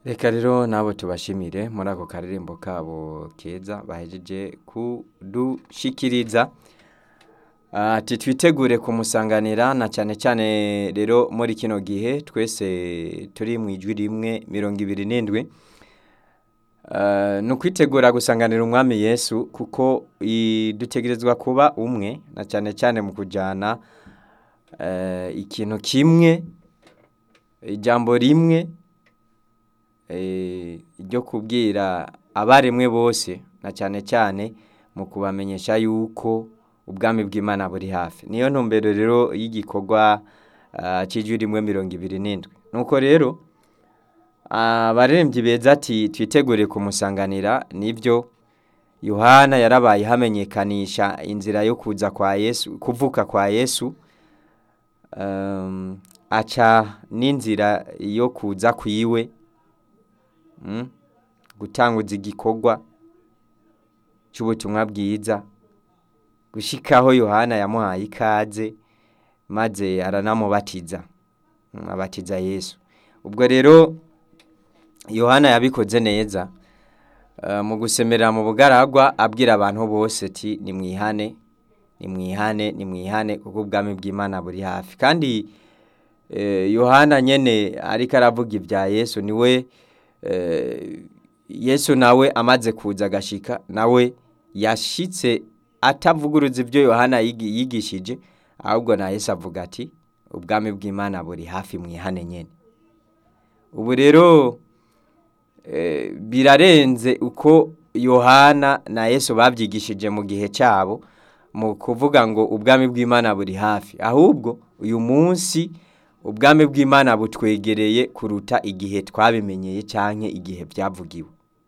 reka rero nabo tubashimire muri ako karirimbo kabo keza bahejeje kudushikiriza ati twitegure kumusanganira na cyane cyane rero muri kino gihe twese turi mu ijwi rimwe mirongo ibiri n'indwi ni ukwitegura gusanganira umwami yesu kuko dutegerezwa kuba umwe na cyane cyane mu kujyana ikintu kimwe ijambo rimwe ryo kubwira abaremwe bose na cyane cyane mu kubamenyesha yuko ubwami bw'imana buri hafi niyo ntumbero rero y'igikorwa cy'ijwi rimwe mirongo ibiri n'indwi nuko rero abarembyi beza ati twitegure kumusanganira nibyo yohana yarabaye hamenyekanisha inzira yo kuza kwa yesu kuvuka kwa yesu aca n'inzira yo kuza kwiwe gutanguza igikorwa cy'ubutumwa bwiza gushyikaho yohana yamuhaye ikaze maze aranamubatiza abatiza yesu ubwo rero yohana yabikoze neza mu gusemerera mu bugaragwa abwira abantu bose ati ni mwihane ni mwihane ni mwihane kuko ubwami bw'imana buri hafi kandi yohana nyine ariko aravuga ibya yesu niwe yesu nawe amaze kuza agashika nawe yashyitse atavuguruza ibyo yohana yigishije ahubwo na yesu avuga ati ubwami bw'imana buri hafi mwihane nyine ubu rero birarenze uko yohana na yesu babyigishije mu gihe cyabo mu kuvuga ngo ubwami bw'imana buri hafi ahubwo uyu munsi ubwami bw'imana butwegereye kuruta igihe twabimenyeye cyangwa igihe byavugiwe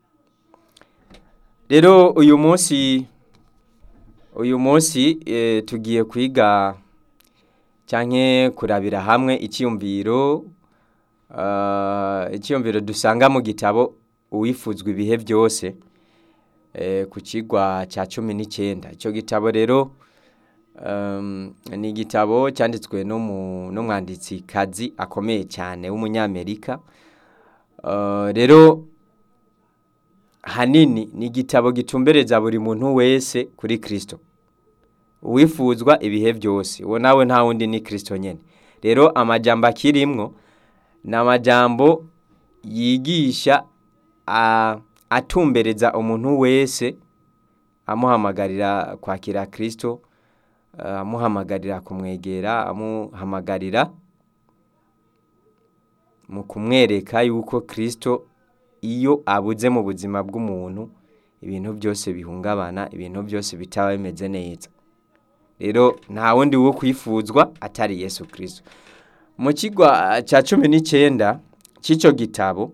rero uyu munsi uyu munsi tugiye kwiga cyangwa kurabira hamwe icyiyumviro icyiyumviro dusanga mu gitabo uwifuzwa ibihe byose ku kigwa cya cumi n'icyenda icyo gitabo rero ni igitabo cyanditswe n'umwanditsi kazi akomeye cyane w'umunyamerika rero hanini ni igitabo gitumbereza buri muntu wese kuri kirisito uwifuzwa ibihe byose uwo nawe nta wundi ni kirisito nyine rero amajyamba akirimwo ni amajyambo yigisha atumbereza umuntu wese amuhamagarira kwakira kirisito amuhamagarira kumwegera amuhamagarira mu kumwereka yuko kirisito iyo abuze mu buzima bw'umuntu ibintu byose bihungabana ibintu byose bitaba bimeze neza rero nta wundi wo kwifuzwa atari yesu kirisito mu kigo cya cumi n'icyenda cy'icyo gitabo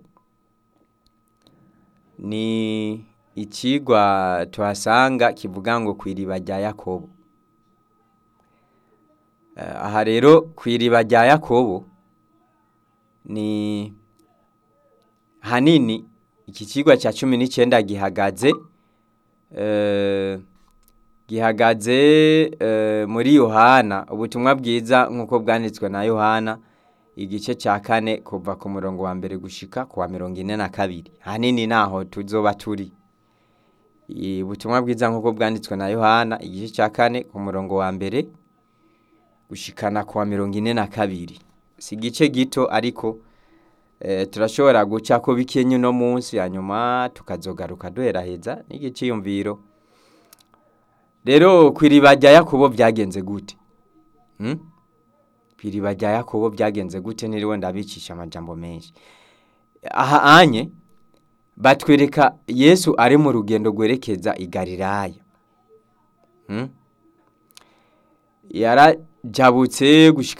ni ikigwa tuhasanga kivuga ngo ku iriba rya yakobo aha rero ku iriba rya yakobo ni hanini iki kigo cya cumi n'icyenda gihagaze gihagaze muri yohana ubutumwa bwiza nk'uko bwanditswe na yohana igice cya kane kuva ku murongo wa mbere gushika ku wa mirongo ine na kabiri hanini naho tuzoba turi ubutumwa bwiza nk'uko bwanditswe na yohana igice cya kane ku murongo wa mbere gushikana ku wa mirongo ine na kabiri si igice gito ariko turashobora guca ko bikenye uno munsi hanyuma tukazogaruka duheraheza n'igiciyumviro rero ku iriba rya yakobo byagenze gute ku iriba rya yakobo byagenze gute ntiriwe ndabicisha amajambo menshi aha anye batwereka yesu ari mu rugendo rwerekeza i Galilaya yarajabutse gushyika